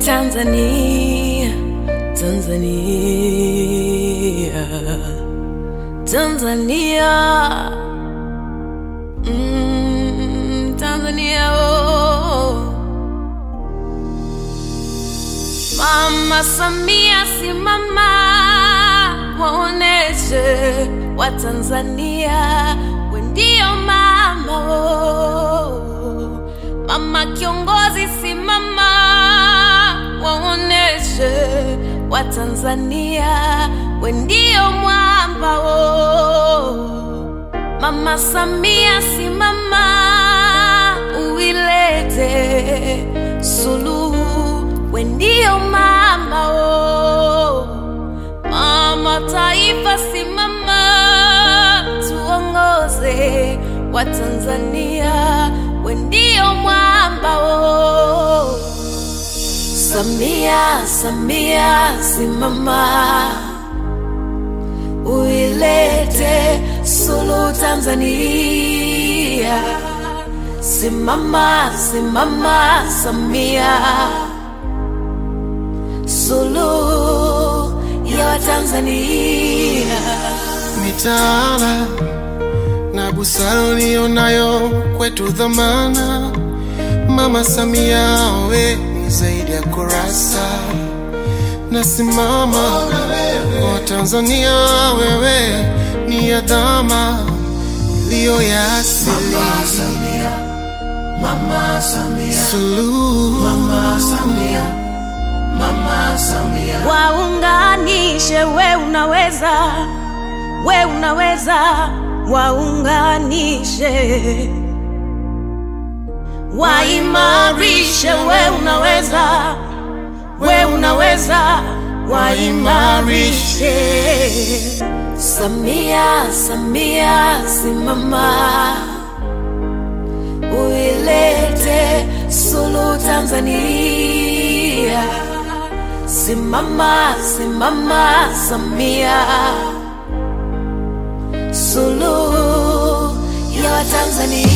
Tanzania, Tanzania, Tanzania, mm, Tanzania, oh. Mama Samia, simama, waoneshe Watanzania we ndio mama oh. Mama kiongozi, simama, waoneshe Watanzania we ndio mwamba oh. Mama Samia, simama, uilete suluhu, we ndio mama oh. Mama taifa, simama, tuongoze Watanzania, we ndio mwamba oh. Samia, Samia, simama, uilete suluhu Tanzania. Simama, simama, Samia, suluhu ya Watanzania. mitaala na busara ulionayo kwetu dhamana. Mama Samia, we ni zaidi ya kurasa, nasimama kwa Tanzania, wewe ni adhama iliyo ya asili. Suluhu Waunganishe, we unaweza, we unaweza, waunganishe, waimarishe, we unaweza, we unaweza, waimarishe. Samia, Samia, simama, uilete suluhu Tanzania. Simama, simama, Samia, suluhu ya Watanzania.